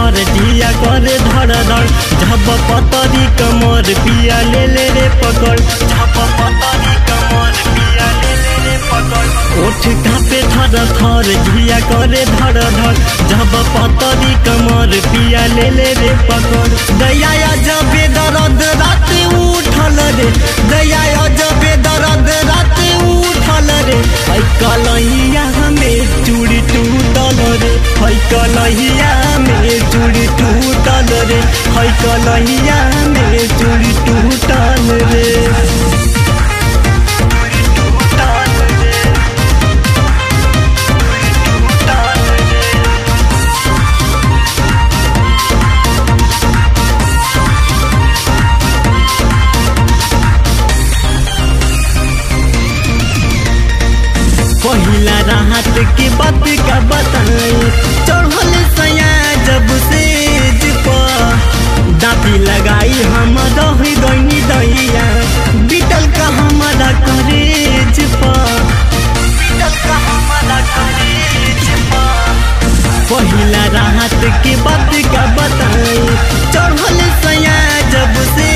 थर जिया करे धड़ धड़ झप पतरी कमर पिया ले ले रे पकड़ झप पतरी कमर पिया ले ले रे पकड़ ओठ कापे थर थर जिया करे धड़ धड़ झप पतरी कमर पिया ले ले रे पकड़ दया जबे दर्द रात उठल रे दया जबे दर्द रात उठल रे है कलहिया में चूड़ी टूटल रे है कलहिया में चूड़ी टूटल रे है कलहिया में चूड़ी टूटल रे टूटल रे टूटल रे पहिला राहत के बात का बताई चढ़ल सया जब से दाती लगाई हम रह गई दैया बीतल का हमारा करेज बीतल का हमारा करेज पहिला राहत के बात का बताई चढ़ल सया जब से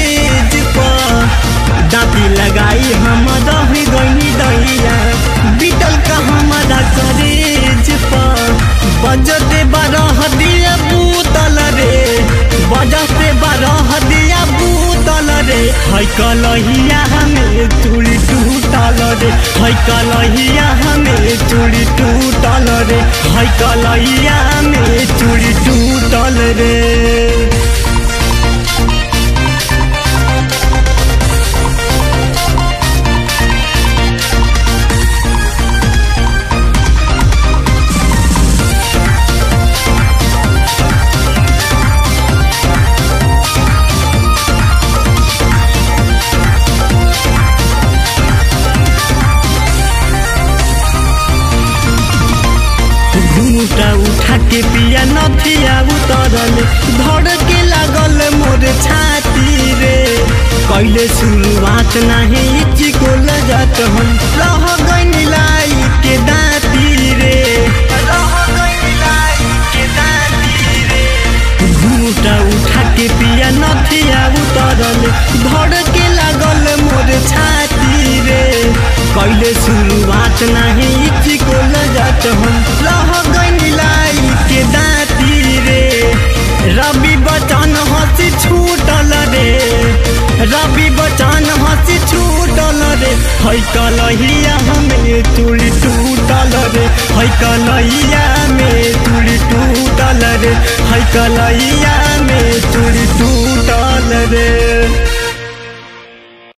दाती लगाई हम रह गई दैया बीतल का हमारा करेज पर बजते बारह दिया बूतल रे बजते बारह दिया बूतल रे है कलहिया हमें चूड़ी टूटल रे है कलहिया हमें चूड़ी टूटल रे है कलहिया में चूड़ी टूटल रे घूटा उठा के पिया नथिया उतरल धड़ के लागल मोर छाती रे कैले शुरुआत नाही इची को लजत हम रह गई लाई के दाती रे रह गई लाई के दाती रे घूटा उठा के पिया नथिया उतरल धड़ के लागल मोर छाती रे कैले शुरुआत नाही इची को लजत हम रह गई लाई के दाती रे रवि बचन हंसी छूटल रे रवि बचन हंसी छूटल रे है कलहिया हमें चूड़ी टूटल रे है कलहिया में चूड़ी टूटल रे है कलहिया में चूड़ी टूटल रे